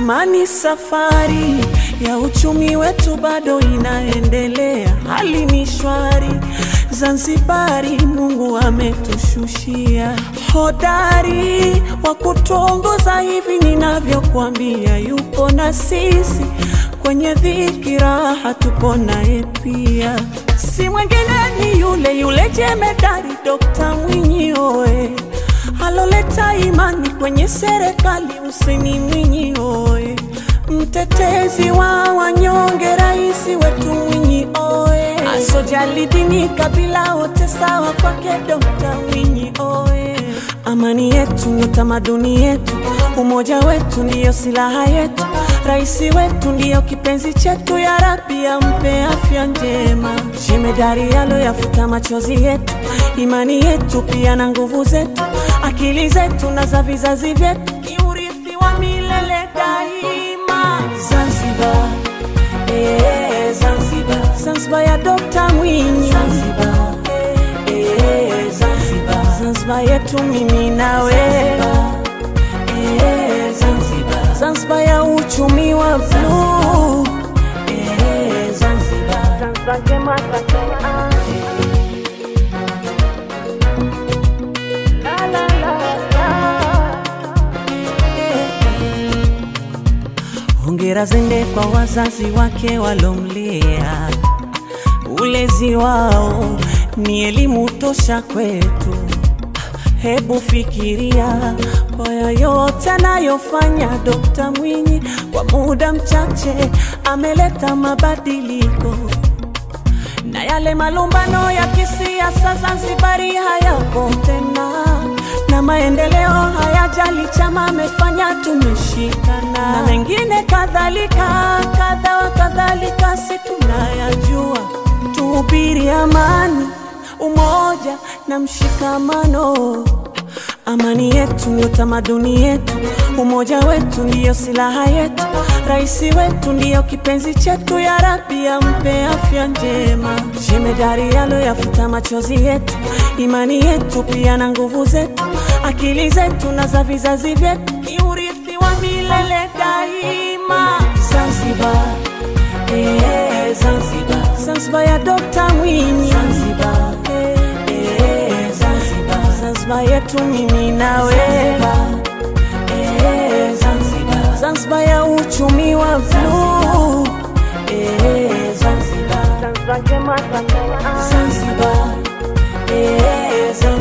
Amani, safari ya uchumi wetu bado inaendelea, hali ni shwari. Zanzibari, Mungu ametushushia hodari wa kutuongoza hivi ninavyokuambia, yupo na sisi kwenye dhiki, raha tupo naye pia, si mwingine ni yule yule jemedari Dokta Mwinyi oe aloleta imani kwenye serikali Hussein Mwinyi oe, mtetezi wa wanyonge, rais wetu Mwinyi oe, asojali dini kabila, wote sawa kwake Dokta Mwinyi oe. Amani yetu ni tamaduni yetu, umoja wetu ndiyo silaha yetu, rais wetu ndiyo kipenzi chetu, ya Rabbi ampe afya njema, jemedari aloyafuta machozi yetu, imani yetu pia na nguvu zetu, akili zetu na za vizazi vyetu, ni urithi wa milele daima. Zanzibar, eh, Zanzibar, Zanzibar ya Dokta Mwinyi, Zanzibar, eh, Zanzibar, Zanzibar yetu mimi nawe, eh, Zanzibar, Zanzibar ya uchumi wa bluu, eh, Zanzibar, Zanzibar njema Tanzania. La, la, la, la. Hongera zende kwa wazazi wake walomlea, ulezi wao ni elimu tosha kwetu. Hebu fikiria kwa yoyote anayofanya Dokta Mwinyi, kwa muda mchache ameleta mabadiliko na yale malumbano ya kisiasa Zanzibari hayapo tena, na maendeleo hayajali chama amefanya, tumeshikana na mengine kadhalika kadha wa kadhalika, si tunayajua. Tuhubiri amani, umoja na mshikamano. Amani yetu ni utamaduni yetu, umoja wetu ndiyo silaha yetu, rais wetu ndiyo kipenzi chetu, ya Rabbi ampe afya njema, jemedari aloyafuta machozi yetu, imani yetu pia na nguvu zetu, akili zetu na za vizazi vyetu, ni urithi wa milele daima. Zanzibar, eh, Zanzibar, Zanzibar ya Dokta Mwinyi, Zanzibar, eh, Zanzibar, Zanzibar yetu mimi nawe, eh, Zanzibar, Zanzibar ya uchumi wa bluu, eh, Zanzibar, Zanzibar njema Tanzania, Zanzibar, eh, Zanzibar